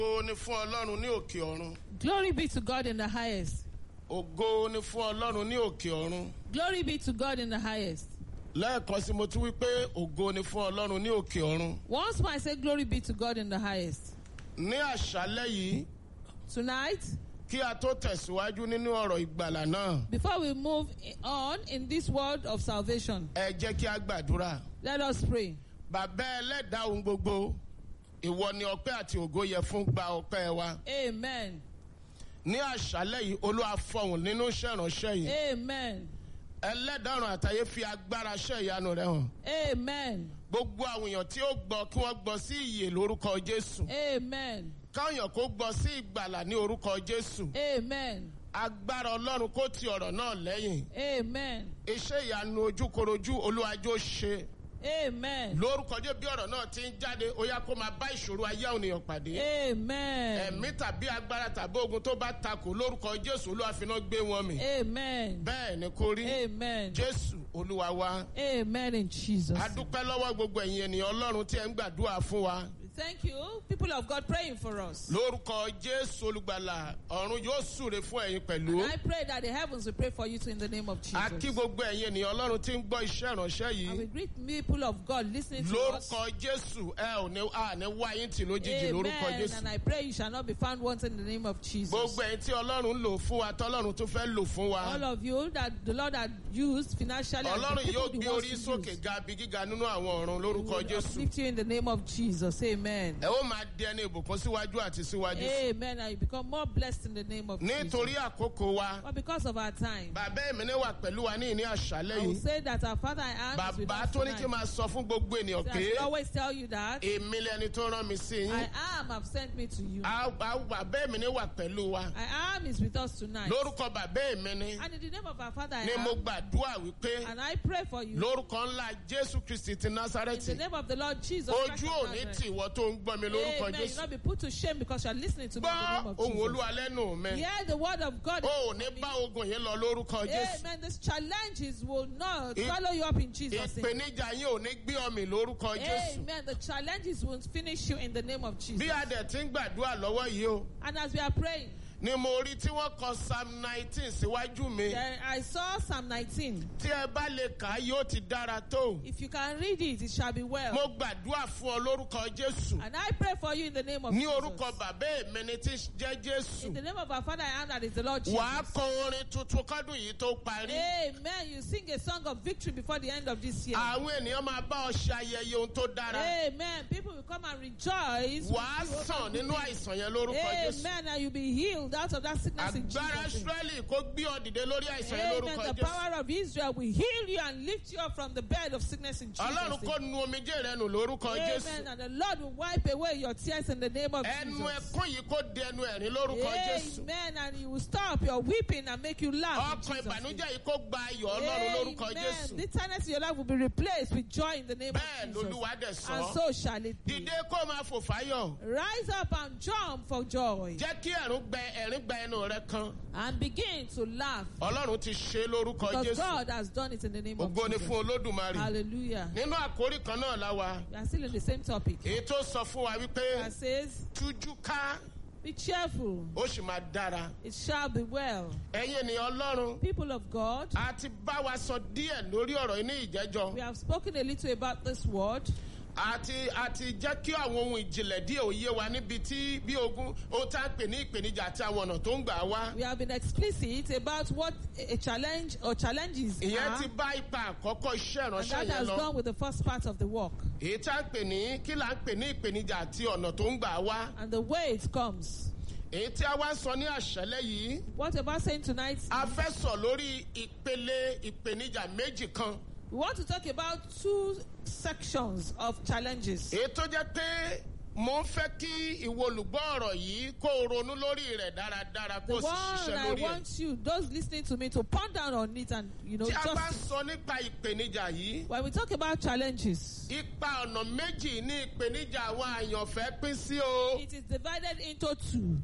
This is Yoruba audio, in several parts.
ògo ni fún ọlọ́run ní òkè ọ̀run Glory be to God in the highest. ògo ni fún ọlọ́run ní òkè ọ̀run Glory be to God in the highest. lẹ́ẹ̀kan sí mo tún wí pé ògo ni fún ọlọ́run ní òkè ọ̀run Once more, I say, Glory be to God in the highest. ní àṣálẹ́ yìí Tonight, kí a tó tẹ̀síwájú nínú ọ̀rọ̀ ìgbàlà náà before we move on in this world of salvation, ẹ jẹ́ kí a gbàdúrà let us pray. bàbá ẹlẹ́dàá ohun gbogbo ìwọ ni ọpẹ́ àti ògo yẹ fún gba ọpẹ́ wa Amen. ní àṣálẹ́ yìí olúwa fọhùn nínú iṣẹ́ ìránṣẹ́ yìí Amen. ẹlẹ́dàá ọ̀run àtayé fi agbára iṣẹ́ ìyanu rẹ hàn Amen. gbogbo àwọn èèyàn tí ó gbọ́ kí wọ́n gbọ́ sí ìyè lórúkọ jésù Amen. káwọn èèyàn kó gbọ́ sí ìgbàlà ní orúkọ jésù Amen. agbára ọlọ́run kó ti ọ̀rọ̀ náà lẹ́yìn Amen. iṣẹ́ ìyanu ojúkorojú olúwàjò ṣe Amen. lórúkọ jẹ́ bí ọ̀rọ̀ náà ti ń jáde ó yá kó máa bá ìṣòro ayé àwọn ènìyàn pàdé Amen. ẹ̀mí tàbí agbára tàbí ogun tó bá takò lórúkọ jésù olúwa fi iná gbé wọn mì Amen. bẹ́ẹ̀ ni kó rí Amen. jésù olúwa wa Amen in Jesus. a dúpẹ́ lọ́wọ́ gbogbo ẹ̀yin ènìyàn ọlọ́run tí ẹ ń gbàdúrà fún wa Thank you, people of God, praying for us. lórúkọ jésù olùgbàlà ọ̀run yóò súre fún ẹ̀yin pẹ̀lú I pray that the heavens will pray for you too in the name of a kí Jesus. gbogbo ẹ̀yin ènìyàn ọlọ́run tí ń gbọ́ iṣẹ́ ìránṣẹ́ And yìí we greet people of God listening to us. lórúkọ jésù ẹ ò ní à ní wá yín tì lójijì lórúkọ Amen. jésù And I pray you shall not be found wanting in the name of Jesus. gbogbo ẹ̀yin tí ọlọ́run lò fún wa tọ́lọ́run tó fẹ́ lò fún wa All of you that the Lord had used financially, and the ọlọ́run people yóò he gbé wants orí to sókè use, ga bí gíga nínú àwọn ọ̀run he lórúkọ will jésù uplift you in the name of Jesus. Amen. ẹ ó máa di ẹni ìbùkún síwájú àti síwájú sí. Amen. And you become more blessed in the name of nítorí Jesus. àkókò wa But because of our time, bàbá èmi ní wà pẹ̀lú wa ní ìní àṣálẹ́ I will yìí say that our Father I am is with bàbá us tó ní kí n tonight. máa sọ fún gbogbo ènìyàn I pé should always tell you that èmi lẹni tó rán mi sí yín I am have sent me to you. Á- á- bàbá èmi ní wà pẹ̀lú wa I am is with us tonight. lórúkọ bàbá èmi ní And in the name of our Father I ni mo am. gbàdúrà wípé And I pray for you. lórúkọ ńlá jésù kristi ti In the násárẹ́tì name of the Lord Jesus Christ ojú of òní Nazareth. tì wọ́n tó ń gbọ́ mi lórúkọ Amen. You jésù not be put to shame because you are listening to me in the gbọ́ name of ohun Jesus. olúwa lẹ́nu mi Hear the word of God. o ò ní bá ogun yìí lọ lórúkọ jésù Amen. These challenges will not I- follow you up in Jesus' name. ìpèníjà yín ò ní gbé ọmì lórúkọ jésù Amen. The challenges will finish you in the name of Jesus. bí a dẹ̀ ti ń gbàdúrà lọ́wọ́ yìí o And as we are praying, ni mo rí tí wọ́n kọ psalm nineteen síwájú mi there, I saw Psalm 19. tí ẹ bá lè kà á yóò ti dára tó If you can read it, it shall be well. mo gbàdúrà fún ọ lórúkọ jésù And I pray for you in the name of ní Jesus. orúkọ bàbá èmi ni tí jẹ́ In jésù the name of our Father, I am that is the Lord Jesus. wàá kọ orin tuntun kọ́dún yìí tó parí Amen. You sing a song of victory before the end of this year. àwọn ènìyàn máa bá ọ ṣe ayẹyẹ ohun tó dára Amen. People will come and rejoice. with wàá you over sàn good nínú things. àìsàn yẹn lórúkọ jésù Amen. And you'll be healed out of that sickness in agbára Jesus' name. israẹli kó gbé ọ dìde lórí àìsàn yẹn Amen. lórúkọ The jésù power of Israel will heal you and lift you up from the bed of sickness in Jesus' ọlọ́run kó name. nu omijé rẹ nù lórúkọ jésù Amen. And the Lord will wipe away your tears in the name of ẹnu Jesus. ẹkún yìí kó di ẹnu ẹ̀rín lórúkọ jésù Amen. And he will stop your weeping and make you laugh. in ọkàn Jesus' name. ìbànújẹ́ yìí kó gba ayọ̀ ọlọ́run lórúkọ Amen. jésù Bitterness in your life will be replaced with joy in the name bẹ́ẹ̀ of Jesus. lolúwa dẹ̀ sọ And so shall it be. dìde kó máa fò fáyọ̀ Rise up and jump for joy jẹ́ kí ẹ̀rín gbẹ ẹ̀rín gba ẹnu rẹ kan and begin to laugh ọlọ́run ti ṣe é lórúkọ because jésù God has done it in the name of ògo ni Jesus. fún olódùmarè Hallelujah. nínú àkórí kan náà la wa We are still in the same topic. èyí tó sọ fún wa wípé That says, tújú ká Be cheerful, ó sì máa dára it shall be well. ẹ̀yin ènìyàn ọlọ́run People of God, a ti bá wa sọ díẹ̀ lórí ọ̀rọ̀ yìí ní ìjẹ́jọ́ we have spoken a little about this word. àti àti jẹ́ kí àwọn ohun ìjìnlẹ̀ díẹ̀ òye wa níbi tí bí ogun ohun tá à ń pè ní ìpèníjà àti àwọn ọ̀nà tó ń gbà wá. We have been explicit about what a challenge or challenges ìyẹn are, ti bá ipa àkọ́kọ́ iṣẹ́ and ìránṣẹ́ that yẹn has lọ. gone with the first part of the work èyí tá à ń pè ní kí là ń pè ní ìpèníjà àti ọ̀nà tó ń gbà wá. and the way it comes. èyí tí a wá ń sọ ní àṣálẹ́ yìí What about saying tonight? a fẹ́ sọ lórí ìpele ìpèníjà méjì kan. We want to talk about two sections of challenges. èyí tó jẹ́ pé mo ń fẹ́ kí ìwọ olùgbọ́ ọ̀rọ̀ yìí kó o ronú lórí rẹ̀ dáradára kó The o sì one ṣiṣẹ́ I lórí ẹ̀. want you, those listening to me, to ponder on it and you know tí a bá ń just sọ nípa ìpèníjà yìí when we talk about challenges, ipa ọ̀nà méjì ní ìpèníjà àwọn àyànfẹ́ pín sí o. it is divided into two.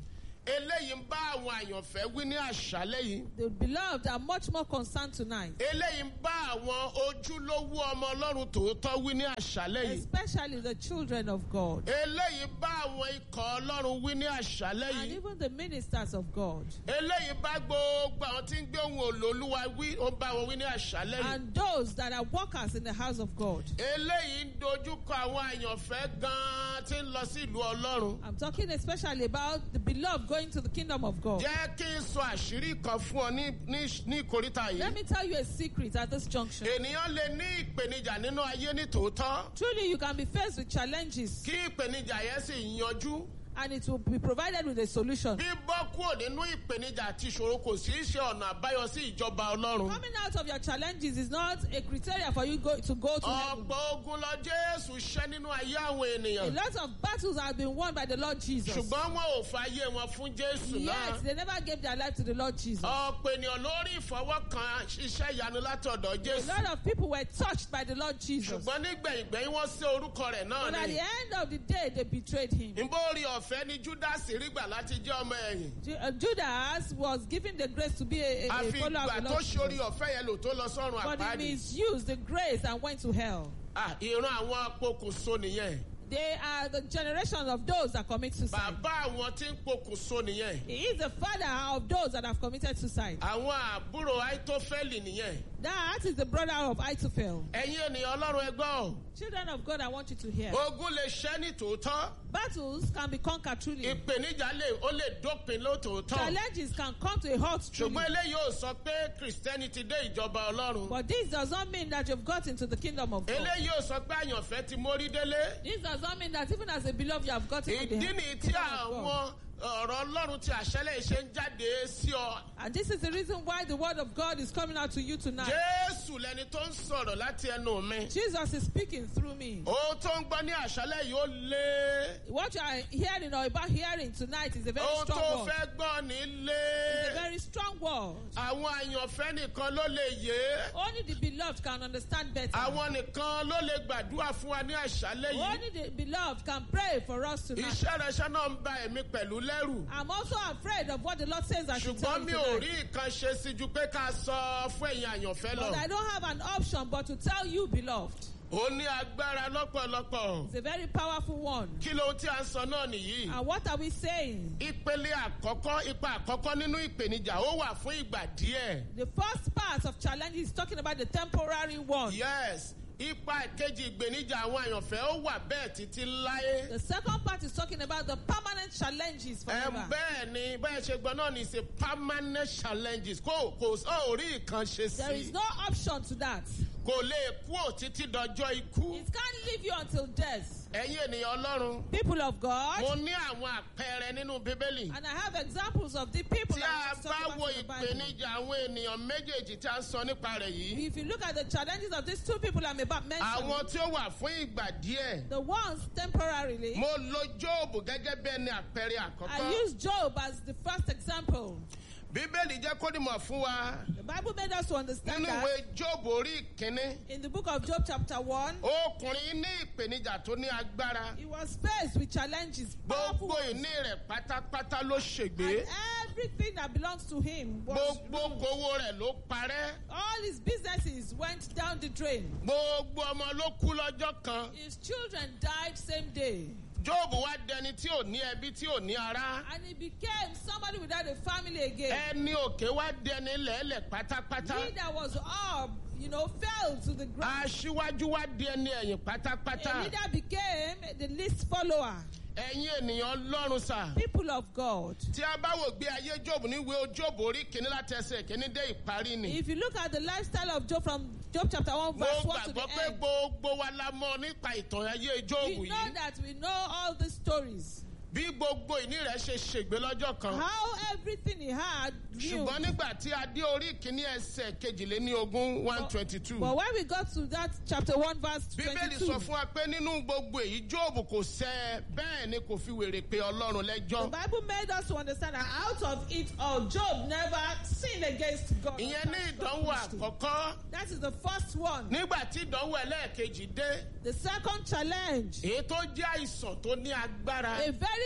eléyìí ń bá àwọn àyànfẹ́ wí ní àṣálẹ́ yìí. The beloved are much more concerned tonight, eléyìí ń bá àwọn ojúlówó ọmọ ọlọ́run tòótọ́ wí ní àṣálẹ́ yìí. especially the children of God eléyìí bá àwọn ikọ̀ ọlọ́run wí ní àṣálẹ́ and yìí. even the ministers of God eléyìí bá gbogbo àwọn tí ń gbé ohun olóòlùwà wí ó bá wọn wí ní àṣálẹ́ yìí. and those that are workers in the house of God. eléyìí ń dojúkọ àwọn àyànfẹ́ gan-an tí ń lọ sí ìlú ọlọ́run. I'm talking especially about the beloved going to the kingdom of God. jẹ́ kí n sọ àṣírí kan fún ọ ní ní ní ìkórìtà Let yìí. me tell you a secret at this junction. ènìyàn lè ní ìpèníjà nínú ayé ní tòótọ́ Truly, you can be faced with challenges kí ìpèníjà yẹn sì yanjú. and it will be provided with a solution. bíbọ́ kúrò nínú ìpèníjà àti ìṣòro kò sí í ṣe ọ̀nà àbáyọ sí ìjọba ọlọ́run. Coming out of your challenges is not a criteria for you go, to go to heaven. ọ̀pọ̀ ogun lọ jésù ṣẹ́ nínú ayé àwọn A ènìyàn. lot of battles have been won by the Lord Jesus. ṣùgbọ́n wọn ò fàyè wọn fún jésù Yet, náà. they never gave their life to the Lord Jesus. ọ̀pọ̀ ènìyàn lórí ìfọwọ́kan iṣẹ́ ìyanu látọ̀dọ̀ A jésù. lot of people were touched by the Lord Jesus. ṣùgbọ́n nígbẹ̀yìngbẹ̀yìn wọ́n sí orúkọ rẹ̀ náà But at the ni. end of the day, they betrayed him. ìbórí ọ̀fẹ́ ni judas rí gbà láti jẹ́ ọmọ ẹ̀yìn. Ju- uh, Judas was given the grace to be a, a, a àfi follower ìgbà of the tó Lord ṣorí Jesus. ọ̀fẹ́ yẹn lò tó lọ sọ́run But he àpáàdì. misused the grace and went to hell. Ah, ìran àwọn apokùnso nìyẹn. They are the generation of those that commit suicide. bàbá àwọn tí ń pokùnso nìyẹn. He is the father of those that have committed suicide. àwọn àbúrò àìtófẹ́lì nìyẹn. That is the brother of Ahithophel. ẹ̀yin ènìyàn ọlọ́run ẹgbọ́n. Children of God, I want you to hear. ogun lè ṣẹ́ ní tòótọ́. Battles can be conquered truly. ìpèníjà lè ó lè dópin lótòótọ́. Challenges can come to a halt truly. ṣùgbọ́n eléyìí ò sọ pé kìrìsìtẹ́nì ti dé ìjọba ọlọ́run. But this does not mean that you've got into the kingdom of God. eléyìí ò sọ pé àyànfẹ́ ti mórí délé. This does not mean that even as a beloved you have gotten into the ìdí nìyí tí kingdom of God. àwọn ọ̀rọ̀ ọlọ́run ti àṣẹlẹ̀ ṣe ń jáde sí ọ. And this is the reason why the word of God is coming out to you tonight. jésù lẹni tó ń sọ̀rọ̀ láti ẹnu mi. Jesus is speaking through me. ohun tó ń gbọ́ ní àṣálẹ̀ yìí ó lé. What you are hearing or about hearing tonight is a very ohun tó strong word. fẹ́ gbọ́ ní It's a lé. very strong word. àwọn àyànfẹ́ nìkan ló lè yé. Only the beloved can understand better. àwọn nìkan ló lè gbàdúrà fún wa ní àṣálẹ̀ yìí. Only the beloved can pray for us tonight. iṣẹ́ rẹṣẹ́ náà ń ba èmi pẹ̀lú lẹ́rù. I'm also afraid of what the Lord says I should tell ṣùgbọ́n you mi ò rí tonight. nǹkan ṣe sí ju pé ká sọ fún ẹ̀yin àyànfẹ́ lọ. But I don't have an option but to tell you, beloved. ó ní agbára lọ́pọ̀lọpọ̀. It's a very powerful one. kí ló tí a ń sọ náà nìyí. And what are we saying? ìpele àkọ́kọ́ ipa àkọ́kọ́ nínú ìpèníjà ó wà fún ìgbà díẹ̀. The first part of challenge is talking about the temporary one. yes ipa ìkejì ìgbèníjà àwọn àyànfẹ́ ó wà bẹ́ẹ̀ títí láyé. The second part is talking about the permanent challenges ẹ forever. bẹ́ẹ̀ ni bẹ́ẹ̀ ṣe gbọ́ náà ní ṣe permanent challenges kò kò ó rí nǹkan ṣe There is sí no option to that. kò lè kú ò títí dọjọ́ ikú. It can't leave you until death. ẹ̀yin ènìyàn ọlọ́run People of mo God, ní àwọn àpẹẹrẹ nínú bíbélì. and I have examples of the people tí that a was bá talking wo about in the Bible. ìpèníjà àwọn ènìyàn méjèèjì tí a ń sọ nípa rẹ̀ yìí. If you look at the challenges of these two people I'm about mentioning, àwọn tí ó wà fún ìgbà díẹ̀. the ones temporarily, mo lo jóòbù gẹ́gẹ́ bí ẹni àpẹẹrẹ I àkọ́kọ́. use Job as the first example. bíbélì jẹ́ kó dìmọ̀ fún wa The Bible made us to understand nínú that ìwé jóòbù orí ìkíní. in the book of Job, chapter 1, ọkùnrin ní ìpèníjà tó ní agbára. he was faced with challenges, powerful gbogbo ones, ìní rẹ̀ pátápátá ló ṣègbè. and everything that belongs to him was gbogbo owó rẹ̀ ló parẹ́. all his businesses went down the drain. gbogbo ọmọ ló kú lọ́jọ́ kan. His children died same day. jóòbù wá dẹni tí ò ní ẹbí tí ò ní ará. And he became somebody without a family again. ẹni òkè wá dẹni lẹ́lẹ̀ pátápátá. He that was up, you know, fell to the ground. aṣíwájú wá di ẹni ẹ̀yìn A pátápátá. leader became the least follower. ẹ̀yin ènìyàn lọ́rùn sà. People of God. tí a bá wò gbé ayé jóòbù níwèé jóòbù orí kìíní láti ẹsẹ̀ kìíní dé ìparí ni. If you look at the lifestyle of Job from Job chapter 1, mo verse 1 to gbàgbọ́ the pé end, gbogbo wa la mọ nípa ìtàn ayé jóòbù we know yìí. that we know all the stories. bí gbogbo ìní rẹ̀ ṣe ṣègbè lọ́jọ́ kan. How everything he had knew. ṣùgbọ́n nígbà tí a dé orí kìíní ẹsẹ̀ kejìléní ogún one twenty two. But when we got to that chapter 1, verse bíbélì 22, sọ fún wa pé nínú gbogbo èyí jóòbù kò sẹ́ bẹ́ẹ̀ ni kò fi wèrè pé ọlọ́run the lẹ́jọ́. Bible made us to understand that out of it all, Job never sinned against God. ìyẹn ní ìdánwò àkọ́kọ́ That is the first one. nígbà tí ìdánwò ẹlẹ́ẹ̀kejì dé The second challenge, èyí tó jẹ́ àìsàn tó ní agbára a very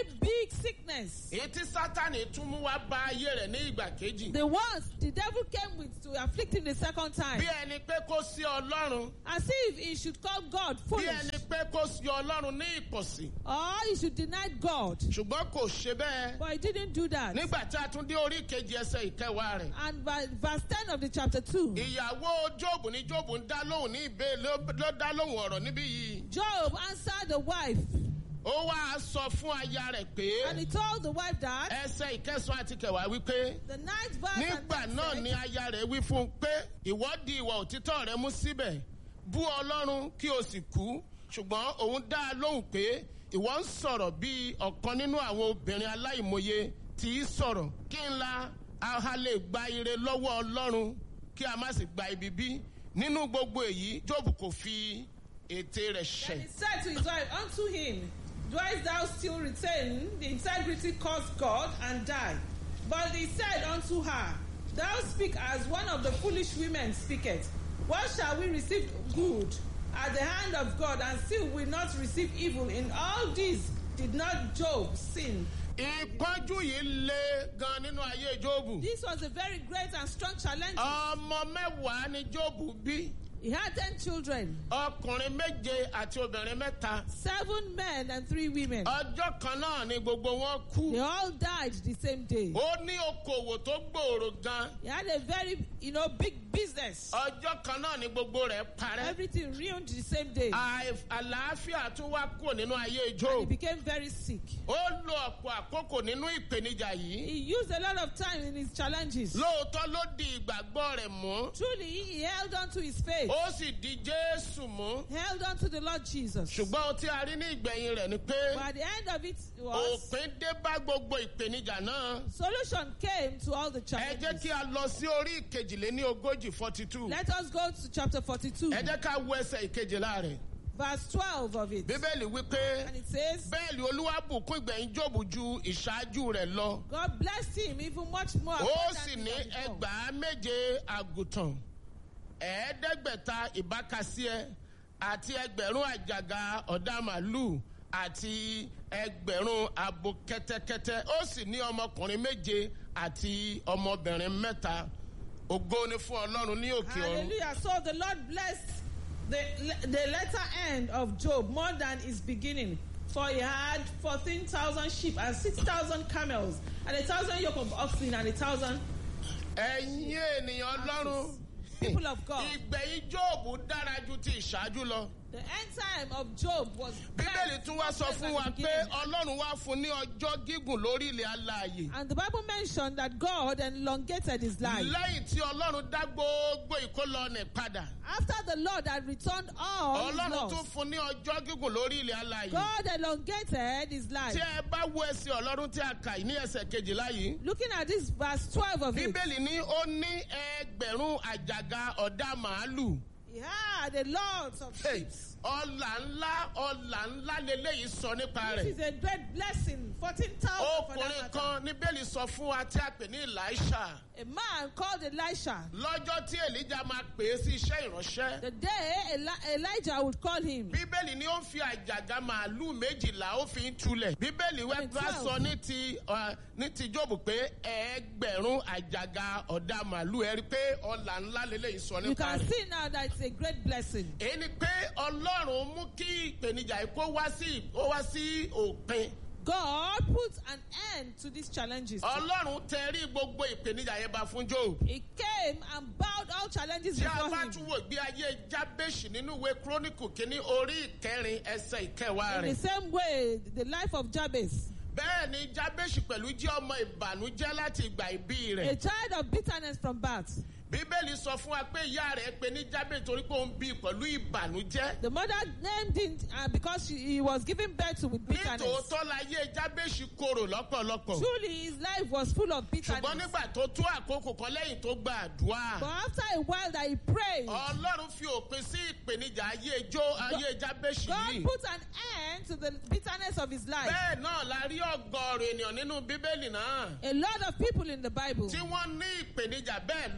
very big sickness. èyí tí sátani tún mú wá bá ayé rẹ̀ ní ìgbà kejì. The ones the devil came with to afflict him the second time. bí ẹni pé kó sí ọlọ́run As if he should call God bí foolish. ẹni pé kó sí ọlọ́run ní ìpọ̀sí Or he should deny God. ṣùgbọ́n kò ṣe bẹ́ẹ̀ But he didn't do that. nígbà tí a tún dé orí kejì ẹsẹ̀ ìkẹwàá rẹ̀. And by verse 10 of the chapter 2, ìyàwó jóòbù ní jóòbù ń dá lóhùn ní ìbé ló ló dá lóhùn ọ̀rọ̀ níbí yìí. Job answered the wife. ó wá sọ fún aya rẹ̀ pé And he told the wife that ẹsẹ̀ ìkẹsàn àti kẹwàá wípé the ninth verse and nígbà next náà text, ni aya rẹ̀ wí fún un pé ìwọ di ìwà òtítọ́ rẹ mú síbẹ̀ bú ọlọ́run kí o sì kú ṣùgbọ́n òun dá a lóhùn pé ìwọ ń sọ̀rọ̀ bí ọ̀kan nínú àwọn obìnrin aláìmọye tí í sọ̀rọ̀ kí n la a lè gba ire lọ́wọ́ ọlọ́run kí a má sì gba ibi bí nínú gbogbo èyí job kò fi ète rẹ̀ Then ṣẹ̀. he said to his wife, Unto him, Dost thou still retain the integrity caused God and die? But he said unto her, Thou speak as one of the foolish women speaketh. What shall we receive good at the hand of God, and still will not receive evil? In all this did not Job sin. ìpọ́njú yìí le gan nínú ayé jóòbù. This was a very great and strong challenge. ọmọ mẹ́wàá ni jóòbù bí He had ten children, ọkùnrin méje àti obìnrin mẹ́ta. seven men and three women. ọjọ́ kan náà ni gbogbo wọn They kú. all died the same day. ó ní okòwò tó gbòòrò gan. He had a very, you know, big business. ọjọ́ kan náà ni gbogbo rẹ̀ parẹ́. Everything ruined the same day. Àìf- àlàáfíà tún wá kúrò nínú ayé He job. became very sick. ó lo ọ̀pọ̀ àkókò nínú ìpèníjà yìí. He used a lot of time in his challenges. lóòótọ́ ló di ìgbàgbọ́ rẹ̀ mú. Truly, he held on to his faith, ó sì di jésù mú. held on to the Lord Jesus. ṣùgbọ́n ohun tí a rí ní ìgbẹ̀yìn rẹ̀ ni pé But at the end of it was òpin dé bá gbogbo ìpèníjà náà. solution came to all the ẹ jẹ́ challenges. kí a lọ sí orí ìkejìléní ogójì forty two. Let us go to chapter 42, ẹ jẹ́ ká wo ẹsẹ̀ ìkejìlá rẹ̀. verse 12 of it. bíbélì wípé And it says, bẹ́ẹ̀ ni olúwa bùkún ìgbẹ̀yìn jòbù ju ìṣáájú rẹ̀ lọ. God blessed him even much more. ó sì abundantly ní than before. ẹgbàá méje àgùntàn ẹ̀ẹ́dẹ́gbẹ̀ta ìbákasíẹ àti ẹgbẹ̀rún àjàgà ọ̀dà màlúù àti ẹgbẹ̀rún abo kẹ́tẹ́kẹ́tẹ́ ó sì ní ọmọkùnrin méje àti ọmọbìnrin mẹ́ta ògo ni fún ọlọ́run ní òkè ọ̀run. Hallelujah. So the Lord blessed the, the latter end of Job more than his beginning. For he had 14,000 sheep and 6,000 camels and a thousand yoke of oxen and a thousand ẹ̀yin ènìyàn ọlọ́run people of God. ìgbẹ̀yìn jóòbù dára ju ti ìṣáájú lọ. The end time of Job was bíbélì blessed tún wá sọ more fún than wa the pé beginning. ọlọ́run wá fún ní ọjọ́ gígùn lórí ilẹ̀ alààyè. And the Bible mentioned that God elongated his life. lẹ́yìn tí ọlọ́run dá gbogbo ìkólọ nì padà. After the Lord had returned all his ọlọ́run tún laws, fún ní ọjọ́ gígùn lórí ilẹ̀ alààyè. God elongated his life. tí ẹ bá wo ẹsẹ̀ ọlọ́run tí a kà ní ẹsẹ̀ kejìlá yìí. Looking at this verse 12 of it, bíbélì ní ó ní ẹgbẹ̀rún àjàgà ọ̀dà màálù. he had a lot of Hey, sheep. ọlà ńlá ọlà ńlá leléyìí sọ nípa This rẹ̀. is a great blessing. 14,000 for that ọkùnrin matter. kan ní bẹ́ẹ̀lì sọ fún wa tí a pè ní elisha. A man called Elisha. lọ́jọ́ tí elijah máa pè é sí iṣẹ́ ìránṣẹ́. The day Eli- Elijah would call him. bíbélì ni ó ń fi àjàgà màálù méjìlá ó fi ń tulẹ̀. bíbélì wẹ́ bá Twelve. sọ ní ti ọ, ní ti jóòbù pé ẹgbẹ̀rún àjàgà ọ̀dà màálù ẹ rí i pé ọ̀là ńlá lélẹ́yìí sọ You nípa can rẹ̀. see now that it's a great blessing. èyí ni pé ọlọ́run mú kí ìpèníjà yìí kó wá sí ó wá sí òpin. God put an end to these challenges. ọlọ́run tẹrí gbogbo ìpèníjà yẹn bá fún job. He came and bowed all challenges tí a before bá him. tún wò gbé ayé jábèsì nínú ìwé kúrónìkù kínní orí ìkẹrin ẹsẹ̀ ìkẹwàá In rẹ̀. the same way, the life of Jabez, bẹ́ẹ̀ ni jábèsì pẹ̀lú jẹ́ ọmọ ìbànújẹ́ láti ìgbà ìbí a rẹ̀. child of bitterness from birth. bíbélì sọ fún wa pé ìyá rẹ̀ pe ní jábèsì torí pé ó ń bí pẹ̀lú ìbànújẹ́. The mother named him uh, because she, he was giving birth to with bitterness. nítòótọ́ láyé jábèsì korò lọ́pọ̀lọpọ̀. Truly, his life was full of ṣùgbọ́n bitterness. nígbà tó tó àkókò kan lẹ́yìn tó gba àdúrà. But after a while that he prayed, ọlọ́run fi òpin sí ìpèníjà ayé ijó ayé jábèsì God yìí. put an end to the bitterness of his life. bẹ́ẹ̀ náà la rí ọgọ́rùn ènìyàn nínú bíbélì náà. A lot of people in the Bible, tí wọ́n ní ìpèníjà bẹ́ẹ̀ lónírúurú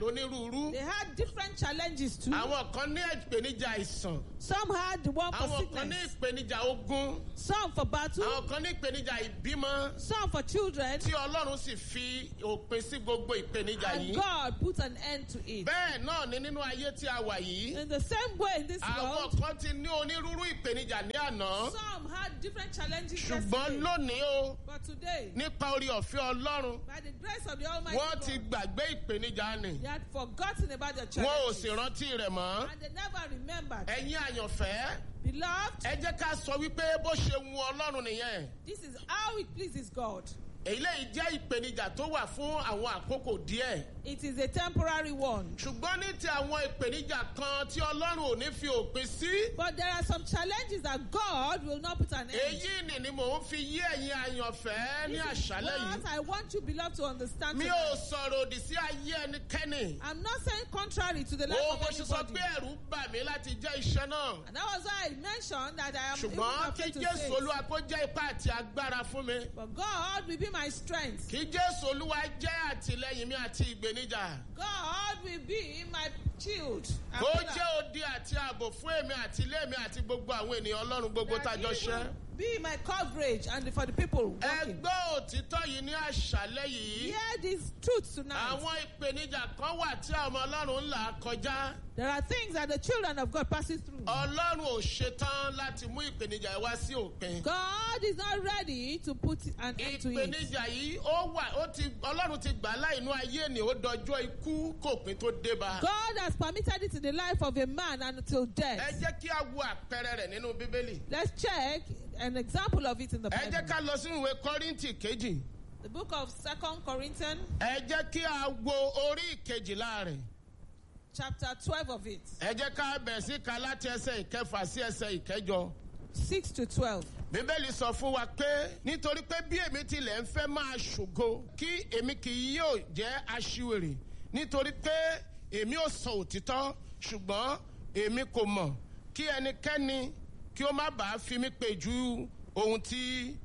onírúurú They had different challenges too. àwọn kan ní ìpèníjà àìsàn Some had the one for àwọn kan ní sickness, ìpèníjà ogun some for battle, àwọn kan ní ìpèníjà ìbímọ some for children, tí ọlọ́run sì fi òpin sí gbogbo ìpèníjà and yìí God put an end to it. bẹ́ẹ̀ náà ni nínú ayé tí a wà yìí In the same way in this àwọn world, kan ti ní onírúurú ìpèníjà ní àná some had different challenges ṣùgbọ́n yesterday. lónìí o But today, nípa orí ọ̀fẹ́ ọlọ́run by the grace of the Almighty wọ́n ti God, gbàgbé ìpèníjà nì they had forgotten about their wọn ò challenges. sì rántí rẹ̀ mọ́ And they never remembered. ẹ̀yin àyànfẹ́ Beloved, ẹ jẹ́ ká sọ wípé bó ṣe wu ọlọ́run nìyẹn this is how it pleases God. eléyìí jẹ́ ìpèníjà tó wà fún àwọn àkókò díẹ̀ It is a temporary one. ṣùgbọ́n ní ti àwọn ìpèníjà kan tí ọlọ́run ò ní fi òpin sí But there are some challenges that God will not put an end to. èyí ni ni mò ń fi yí ẹ̀yin àyànfẹ́ ní This is àṣálẹ̀ what yìí I want you, beloved, to understand. mi tonight. ò sọ̀rọ̀ òdì sí ayé ẹnikẹ́ni I'm not saying contrary to the life ó of mo ṣe sọ anybody. pé ẹ̀rù bà mí láti jẹ́ iṣẹ́ náà And that was why I mentioned that I am even ṣùgbọ́n kí afraid to jésù say. olúwa kó jẹ́ ipá àti agbára fún mi But God will be my strength. kí jésù olúwa jẹ́ àtìlẹ́yìn mi àti ìgbéníjà God will be my shield. and kó pillar. jẹ́ odi àti ààbò fún èmi àti ilé mi àti gbogbo àwọn ènìyàn ọlọ́run gbogbo That tájọ he ṣẹ́. will Be my coverage and for the people walking. ẹgbẹ́ òtítọ́ yìí ní àṣálẹ́ yìí Hear these truths tonight. àwọn ìpèníjà kan wà tí àwọn ọmọ ọlọ́run ń là kọjá There are things that the children of God passes through. ọlọ́run ò ṣetán láti mú ìpèníjà yìí wá sí òpin. God is not ready to put an end to it. ìpèníjà yìí ó wà ó ti ọlọ́run ti gbà láìnú ayé ni ó dọjọ́ ikú kòpin tó dé bá. God has permitted it in the life of a man until ẹ death. jẹ́ kí a wo àpẹẹrẹ rẹ̀ nínú bíbélì. Let's check an example of it in the ẹ jẹ́ Bible. ká lọ sínú ìwé kọ́ríntì kejì. The book of Second Corinthians, ẹ jẹ́ kí a wo orí ìkejìlá rẹ̀. chapter 12 of it, ẹ jẹ́ ká bẹ̀rẹ̀ sí ka láti ẹsẹ̀ ìkẹfà sí ẹsẹ̀ ìkẹjọ. 6 to 12. bíbélì sọ fún wa pé nítorí pé bí èmi tilẹ̀ ń fẹ́ máa ṣògo kí èmi kì í yóò jẹ́ aṣiwèrè nítorí pé èmi ò sọ òtítọ́ ṣùgbọ́n èmi kò mọ̀ kí ẹnikẹ́ni kí ó má bàa fi mí pè ju ohun tí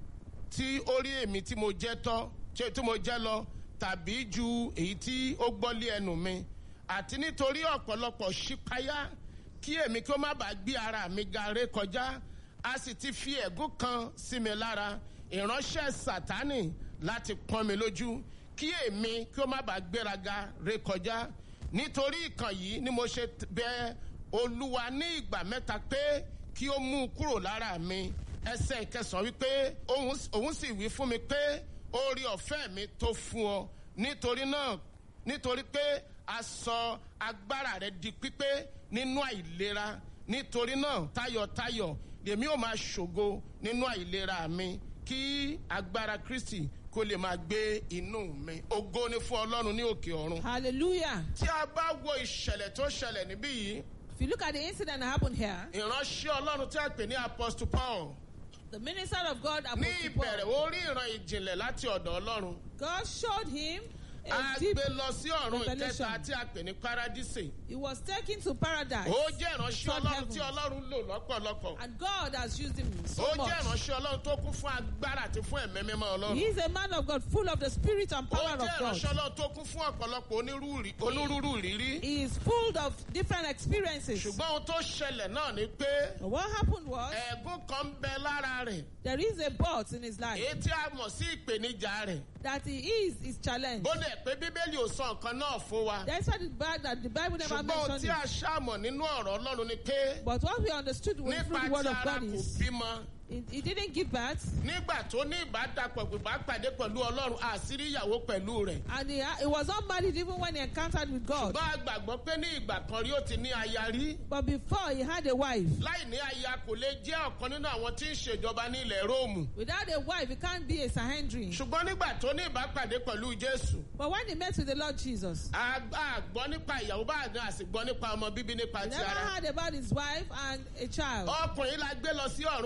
tí ó rí èmi tí mo jẹ́ tọ́ tí tí mo jẹ́ lọ tàbí ju èyí tí ó gbọ́ lé ẹnu mi àti nítorí ọ̀pọ̀lọpọ̀ ṣípayá kí èmi kí ó má bàa gbé ara mi ga ré kọjá a sì ti fi ẹ̀gún kan sí mi lára ìránṣẹ́ sátánì láti pọ́n mi lójú kí èmi kí ó má bàa gbéraga ré kọjá nítorí ìkàn yìí ni mo ṣe bẹ olúwa ní ìgbà mẹ́ta pé kí ó mú un kúrò lára mi ẹsẹ̀ ìkẹsàn wípé òun òun sì wí fún mi pé orí ọ̀fẹ́ mi tó fún ọ nítorí náà nítorí pé a sọ agbára rẹ di pípé nínú àìlera nítorí náà tayọ̀tayọ̀ lèmi ò máa ṣògo nínú àìlera mi kí agbára kristi kó lè máa gbé inú mi ògo ni fún ọlọ́run ní òkè ọ̀run. Hallelujah. tí a bá wo ìṣẹ̀lẹ̀ tó ṣẹlẹ̀ níbí yìí If you look at the incident that happened here, ìránṣẹ́ ọlọ́run tí a pè ní apostle paul the minister of God, ní Apostle ìbẹ̀rẹ̀ Paul, ó rí ìran ìjìnlẹ̀ láti ọ̀dọ̀ ọlọ́run God showed him a a deep. gbé lọ sí ọ̀run revelation. ìkẹta tí a pè ní paradise He was taken to paradise. ó jẹ́ ìránṣẹ́ Third ọlọ́run tí heaven. ọlọ́run lò lọ́pọ̀lọpọ̀ And God has used him so ó much. jẹ́ ìránṣẹ́ ọlọ́run tó kún fún agbára àti fún ẹ̀mí mímọ́ He ọlọ́run is a man of God, full of the spirit and ó power jẹ́ of God. ìránṣẹ́ ọlọ́run tó kún fún ọ̀pọ̀lọpọ̀ onírúurú onírúurú ìrírí He is full of different experiences. ṣùgbọ́n ohun tó ṣẹlẹ̀ náà ni pé But what happened was ẹ̀gún kan ń bẹ lára rẹ̀ there is a but in his life èyí tí a mọ̀ sí ìpèníjà rẹ̀ that he is his challenge. bó dẹ̀ pé bíbélì ò sọ nǹkan náà fún wa That's why the Bible, that the Bible never ṣùgbọ́n ohun mentioned tí a it. ṣàmọ̀ nínú ọ̀rọ̀ ọlọ́run ni pé But what we understood with through nípa the word tí of ara God kò is bímọ he, he didn't give birth nígbà tó ní ìbádàpọ̀ gbìgbà pàdé pẹ̀lú ọlọ́run àṣírí ìyàwó pẹ̀lú rẹ̀ and he, he was not married even when he encountered with God. ṣùgbọ́n a gbàgbọ́ pé ní ìgbà kan rí ó ti ní aya rí But before he had a wife. láì ní aya kò lè jẹ́ ọ̀kan nínú àwọn tí ń ṣèjọba ní ilẹ̀ róòmù Without a wife, he can't be a Sahendrian. ṣùgbọ́n nígbà tó ní ìbápàdé pẹ̀lú jésù But when he met with the Lord Jesus, a a gbọ́ nípa ìyàwó bá àdán àsì gbọ́ nípa ọmọ bíbí nípa he ti never ara heard about his wife and a child. ọkùnrin la gbé lọ sí ọ̀run kẹta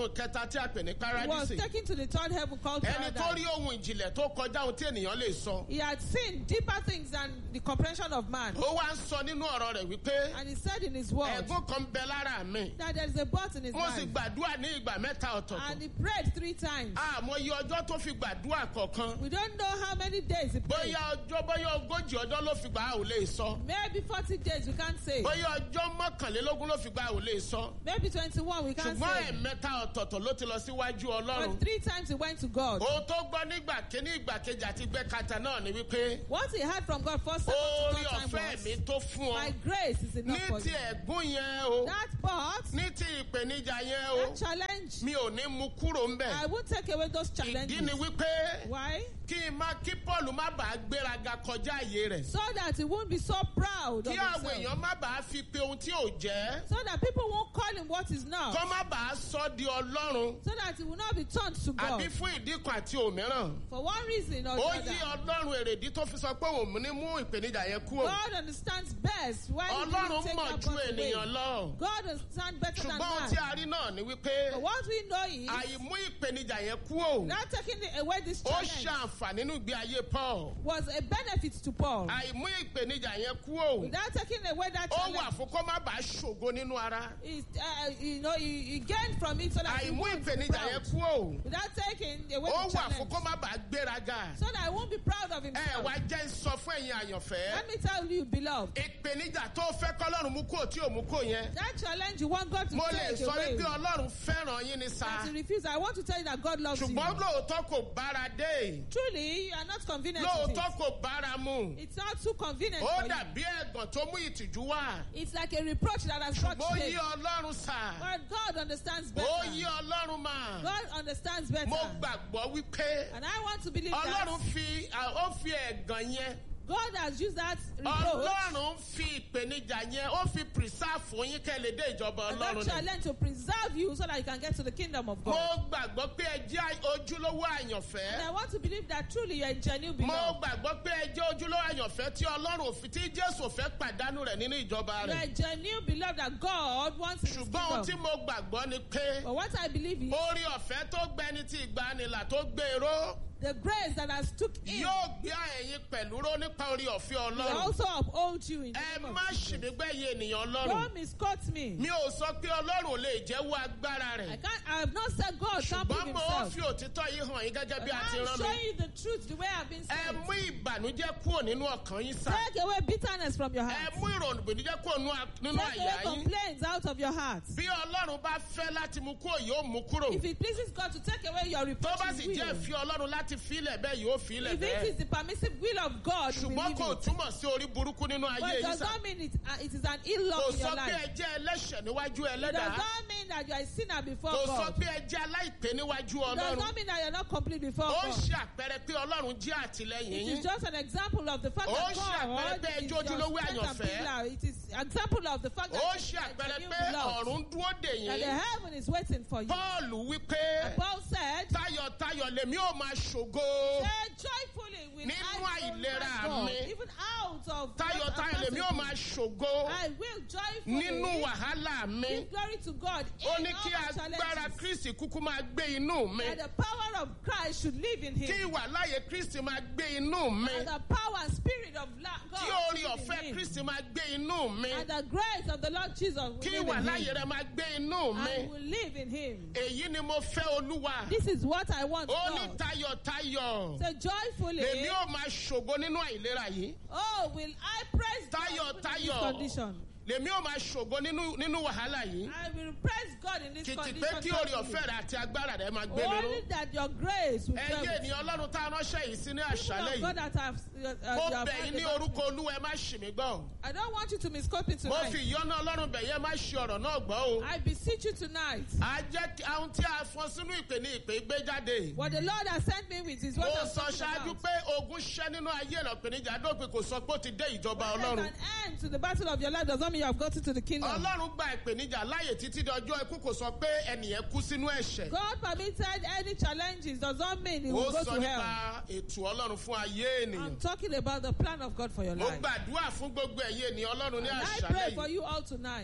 tí a pè ní He was paradísì taken to the third heaven called ẹni tó rí paradise. ohun ìjìnlẹ̀ tó kọjá ohun tí ènìyàn lè sọ He had seen deeper things than the comprehension of man. ó wá ń sọ nínú ọ̀rọ̀ rẹ̀ wípé And he said in his word ẹ̀gún kan bẹ lára mi that there is a but in his mo sì life. gbàdúrà ní ìgbà mẹ́ta And ọ̀tọ̀ọ̀tọ̀ he prayed three times. àmọ́ iye ọjọ́ tó fi gbàdúrà kọ̀ọ̀kan We don't know how many days he prayed. bóyá ọjọ́ bóyá ogójì ọjọ́ ló fi gbà á ò lè sọ Maybe 40 days, we can't say. bóyá ọjọ́ mọ́kànlélógún ló fi gbà á ò lè sọ Maybe 21, we can't ṣùgbọ́n say. ẹ̀mẹ́ta ọ̀tọ̀ọ̀tọ̀ ló ti lọ síwájú ọlọ́run But three times he went to God. ohun tó gbọ́ nígbà kíní ìgbà kejì àti gbẹ́kata náà ni wípé What he heard from God first, second, orí to third time ọ̀fẹ́ mi was, tó fún ọ My grace is ní enough for ti you. ẹ̀gún yẹn o That but, ní ti ìpèníjà yẹn o that challenge, mi ò ní mú kúrò ń bẹ̀ I won't take away those ìdí challenges. ni wípé Why? kí n má kí paul má bàa gbéraga kọjá àyè rẹ̀ So that he won't be so proud of kí àwọn himself. èèyàn má bàa fi pe ohun tí ò jẹ́ So that people won't call him what he's not. kọ́ má bàa sọ di ọlọ́run So that he will not be turned to God. àbí fún ìdí kan àti òmíràn For one reason or ó the yí other. ọlọ́run èrèdí tó fi sọ pé òun ní mú ìpèníjà yẹn kúrò God understands best why he ọlọ́run didn't take mọ̀ that ju but away. ènìyàn lọ God understands better than ṣùgbọ́n ohun tí man. a rí náà ni wípé But what we know is, àìmú ìpèníjà yẹn kúrò without taking it away this ó challenge, ṣe àǹfààní nínú ìgbé ayé paul was a benefit to Paul. àìmú ìpèníjà yẹn kúrò Without taking away that ó wà challenge, fún kó má bàa ṣògo nínú ara is, uh, you know, he, he gained from it so that he àìmú won't be ìpèníjà yẹn proud. kúrò Without taking away ó the wà fún challenge, kó má bàa gbéraga so that I won't be proud of ẹ himself. wá jẹ́ ń sọ fún ẹ̀yin àyànfẹ́ Let me tell you, beloved, ìpèníjà tó fẹ́ kọ́lọ́run mú kúrò tí ò mú kúrò yẹn that challenge you want God to mo lè take sọ away, wípé ọlọ́run fẹ́ràn yín ní sa that you refuse. I want to tell you that God loves you. ṣùgbọ́n lóòótọ́ kò bára dé Truly, you are not convenient with lóòótọ́ it. kò bára mu It's not too convenient ó for you. dàbí ẹ̀gàn tó mú ìtìjú wá It's like a reproach that has brought ṣùgbọ́n ó yí shame. ọlọ́run sà But God understands ó yí better. ọlọ́run mà God understands better. mo gbàgbọ́ wípé And I want to believe that ọlọ́run fi ó fi ẹ̀gàn yẹn God has used that reproach ọlọ́run fi ìpèníjà yẹn ó fi preserve fún yín kẹ́ lè dé ìjọba and that ọlọ́run ni. challenge to preserve you so that you can get to the kingdom of mo God. gbàgbọ́ pé ẹ jẹ́ ojúlówó And I àyànfẹ́. want to believe that truly you are a genuine mo beloved. gbàgbọ́ pé ẹ jẹ́ ojúlówó àyànfẹ́ tí ọlọ́run òfin tí jésù ò fẹ́ pàdánù rẹ̀ nínú ìjọba You are a rẹ̀. genuine beloved that God wants in his ṣùgbọ́n ohun tí kingdom. mo gbàgbọ́ ni pé But what I believe is orí ọ̀fẹ́ tó gbẹni tí ìgbanilà tó gbèrò the grace that has took in yóò gbé ẹ̀yin pẹ̀lú ró nípa orí ọ̀fẹ́ will ọlọ́run. also uphold you in the ẹ name má of Jesus. ṣìmígbẹ́yìn ènìyàn Don't ọlọ́run. misquote me. mi ò sọ pé ọlọ́run ò lè jẹ́wọ́ agbára I rẹ̀. can't. I have not said God can't prove ṣùgbọ́n mo himself. fi òtítọ́ yìí hàn yín gẹ́gẹ́ bí But a ti I'm rán showing mi. you the truth the way I've been ẹ saying. mú ìbànújẹ́ kúrò nínú ọkàn yín sá. Take away bitterness from your ẹ heart. mú ìrònú ìbànújẹ́ kúrò nínú a- nínú Take away àyà yín. complaints out of your heart. bí ọlọ́run bá fẹ́ láti mú kúrò yóò mú kúrò. If it pleases God to take away your tó reproach, bá He sì jẹ́ will. ìfẹ́ ọlọ́run láti fílẹ̀ bẹ́ẹ̀ yóò fílẹ̀ If it bẹ́ẹ̀. is the permissive will of God, we will ṣùgbọ́n leave kò it. túmọ̀ sí orí burúkú nínú But ayé it yín does sá. not mean it, uh, it is an ill kò luck in sọ your pé life. ẹ jẹ́ ẹlẹ́ṣẹ̀ níwájú It does ẹlẹ́dàá. not mean that you are a sinner before kò sọ God. pé ẹ jẹ́ aláìpé níwájú It does ọlọ́run. not mean that you're not complete before ó God. ṣe àpẹẹrẹ pé ọlọ́run jẹ́ àtìlẹ́yìn It yín. is just an example of the fact Ó that ṣe àpẹẹrẹ God pé is ẹjọ́ your ojúlówó strength and àyànfẹ́. pillar. It is example of the fact that ó you ṣe are àpẹẹrẹ genuine pé beloved. ọ̀run dúró dè That the yín. heaven is waiting for you. paul wípé And Paul said, tayọ̀tayọ̀ lèmi ò máa ṣògo. Say joyfully will Nínú I àìlera glorify God, mi. even out of what tayọ̀tayọ̀ I'm lèmi ò passing máa through. ṣògo. I will joyfully nínú wàhálà mi. give glory to God ó in ní all kí my agbára challenges. kristi kúkú máa gbé inú mi. That the power of Christ should live in kí him. ìwà láàyè kristi máa gbé inú mi. And the power and spirit of la- God kí orí should live ọ̀fẹ́ in him. kristi máa gbé inú mi. And the grace of the Lord Jesus will kí live ìwà in láàyè him. rẹ máa gbé inú And mi. will live in him. èyí ni mo fẹ́ olúwa. This is what I want ó ní God. tayọ̀tayọ̀. Say joyfully. lèmi ò máa ṣògo nínú àìlera yìí. Oh, will I praise God Tayo, even in this tayo. condition? lèmi ò máa ṣògo nínú nínú wàhálà yìí. I will praise God in this kìtì condition. pé kí orí joyfully. ọ̀fẹ́ rẹ àti agbára rẹ máa gbé mi ró. Only that your grace will dwell ẹyẹ with ènìyàn ọlọ́run tá a ránṣẹ́ yìí sí ní People àṣálẹ̀ of God yìí. that have, uh, uh, mo you have bẹ̀ heard yín ní about orúkọ me. olúwa ẹ má ṣì mí gbọ́. I don't want you to misquote me mo tonight. fi ìyọ́nú ọlọ́run bẹ̀ yẹn má ṣe ọ̀rọ̀ náà gbọ́ o. I beseech you tonight. a jẹ́ kí àwọn tí a fọn sínú ìpè ní ìpè gbé jáde. What the Lord has sent me with is mo what I'm sọ talking ṣáájú about. pé ogun ṣẹ́ nínú ayé ẹ̀rọ ìpèníjà dópin kò sọ pé ó ti dé ìjọba When there's ọlọ́run. an end to the battle of your life does not mean you have gotten to the kingdom. ọlọ́run gba ìpèníjà láàyè títí di ọjọ́ ikú kò sọ pé ẹnìyẹn kú sínú ẹ̀ṣẹ̀. God permitted any challenges does not mean he ó will go sọ to hell. nípa ètò ọlọ́run fún ayé ènìyàn. I'm talking about the plan of God for your mo life. gbàdúrà fún gbogbo ẹ̀yẹ ènìyàn ọlọ́run ní And I àṣálẹ̀ pray for yìí. you all tonight.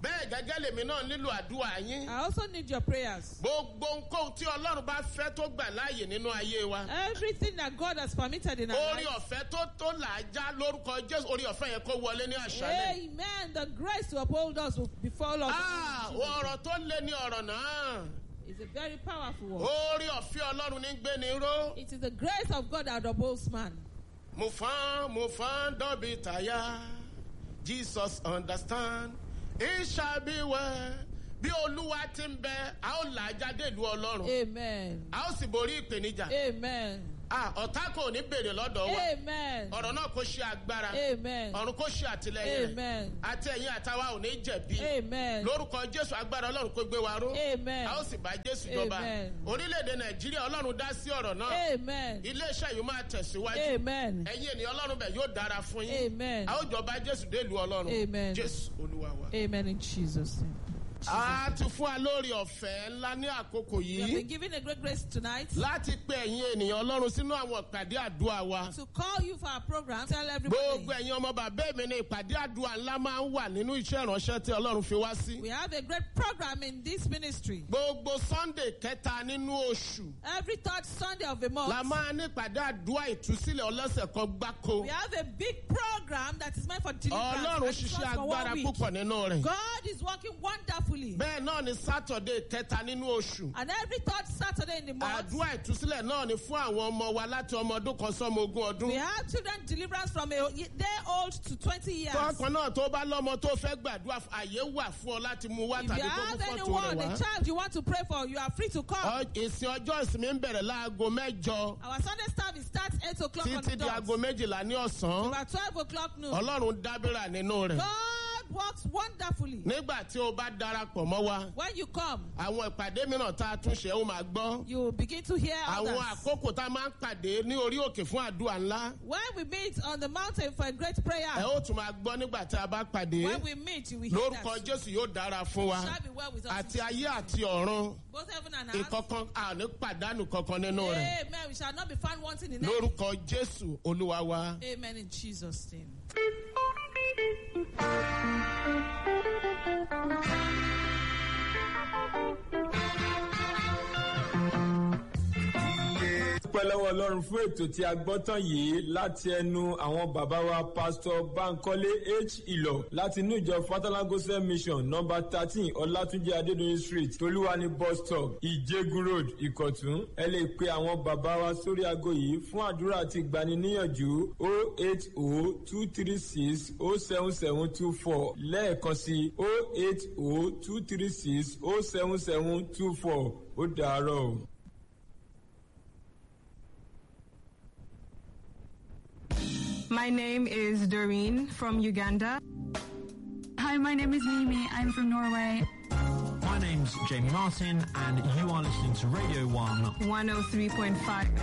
bẹ́ẹ̀ gẹ́gẹ́ lèmi náà nílò àdúrà yín. I also need your prayers. gbogbo nǹkan tí ọlọ́run bá fẹ́ tó gbà láàyè nínú ayé wa. Everything that God has permitted in our orí lives. ọ̀fẹ́ tó tó là á já lórúkọ jésù orí ọ̀fẹ́ yẹn kó wọlé ní àṣálẹ̀. Amen. The grace to uphold us will befall us. Ah, ọ̀rọ̀ tó lé ní ọ̀rọ̀ náà. It's a very powerful word. orí ọ̀fẹ́ ọlọ́run ní gbé ni ró. It is the grace of God that upholds man. mo fan mo fan dọ́bi tàyà jesus understand it shall be well bí olúwa ti ń bẹ a ó là á jáde ìlú ọlọ́run Amen. a ó sì borí ìpèníjà Amen. Ah, ọ̀tá kò ní béèrè lọ́dọ̀ wa Amen. ọ̀rọ̀ náà kò ṣe agbára Amen. ọ̀run kò ṣe àtìlẹyìn rẹ̀ Amen. àti ẹ̀yin àtàwa ò ní jẹ̀bi Amen. lórúkọ jésù agbára ọlọ́run kó gbé wa ró Amen. a ó sì bá jésù jọba Amen. orílẹ̀-èdè nàìjíríà ọlọ́run dá sí ọ̀rọ̀ náà Amen. iléeṣẹ́ yìí máa tẹ̀síwájú Amen. ẹ̀yin ènìyàn ọlọ́run bẹ̀ yóò dára fún yín Amen. a ó jọba jésù dé ìlú ọlọ́run Amen. jésù olúwa wa. Amen in Jesus' name. a ti fún wa lórí ọ̀fẹ́ ńlá ní àkókò We have yìí been given a great grace tonight láti pe ẹ̀yin ènìyàn ọlọ́run sínú àwọn ìpàdé àdúrà wa. to call you for our program. Tell everybody. gbogbo ẹ̀yin ọmọ bàbá mi ní ìpàdé àdúrà ńlá máa ń wà nínú iṣẹ́ ìránṣẹ́ tí ọlọ́run fi wá sí. We have a great program in this ministry. gbogbo sunday kẹta nínú oṣù Every third Sunday of the la month, máa ní ìpàdé àdúrà ìtúsílẹ̀ ọlọ́sẹ̀ kan gbáko. we have a big program that is meant for deliverance. ọlọ́run and it's ṣiṣẹ́ not for one agbára week. púpọ̀ nínú rẹ̀. God is working wonderfully. bẹ́ẹ̀ náà ni saturday kẹta nínú oṣù. And every third Saturday in the month, àdúrà ìtúsílẹ̀ náà ni fún àwọn ọmọ wa láti ọmọ ọdún kan sọ́mọ ogún ọdún. we have children deliverance from a day old to 20 years. tọkàn náà tó bá lọ́mọ tó fẹ́ gbàdúrà fún- àyè wà fún ọ láti mú wá If tàbí you kó mú have fọ́tò anyone, rẹ̀ a wá. child you want to pray for, you are free to come. Ọ- ìsìn ọjọ́ ìsinmi ń bẹ̀rẹ̀ láago mẹ́jọ Our Sunday service starts 8 o'clock on títí the di aago dot. méjìlá ní ọ̀sán. About 12 o'clock noon. ọlọ́run dábìrà nínú rẹ̀. God works wonderfully. nígbà tí o bá darapọ̀ mọ́ wa When you come, àwọn ìpàdé mìíràn tá a tún ṣe ó máa gbọ́. you will begin to hear àwọn others. àkókò tá a máa ń pàdé ní orí òkè fún àdúrà ńlá. When we meet on the mountain for a great prayer, ẹ ó tún máa gbọ́ nígbà tí a bá pàdé. when we meet, you will hear lórúkọ that. jésù yóò dára fún wa. It shall be well with us. àti ayé àti ọ̀run Both heaven and earth. ìkọ̀kan àní pàdánù kankan nínú rẹ̀. Amen. We shall not be found wanting in anything. lórúkọ jésù olúwa wa. Amen in Jesus' name. dúpẹ́ lọ́wọ́ ọlọ́run fún ètò tí a gbọ́ tán yìí láti ẹnu àwọn bàbá wa pásítọ̀ bankole h ìlọ láti inú ìjọ fatalagosa mission nọmba thirteen ọlátúnjẹ adédọyìn street tolúwani bus stop ìjẹgun road ìkọ̀tún ẹ lè pe àwọn bàbá wa sórí aago yìí fún àdúrà àti ìgbaniníyànjú o eight o two three six o seven seven two four lẹ́ẹ̀kan sí o eight o two three six o seven seven two four ó dàárọ̀ o. My name is Doreen from Uganda. Hi, my name is Mimi. I'm from Norway. My name's Jamie Martin, and you are listening to Radio 1 103.5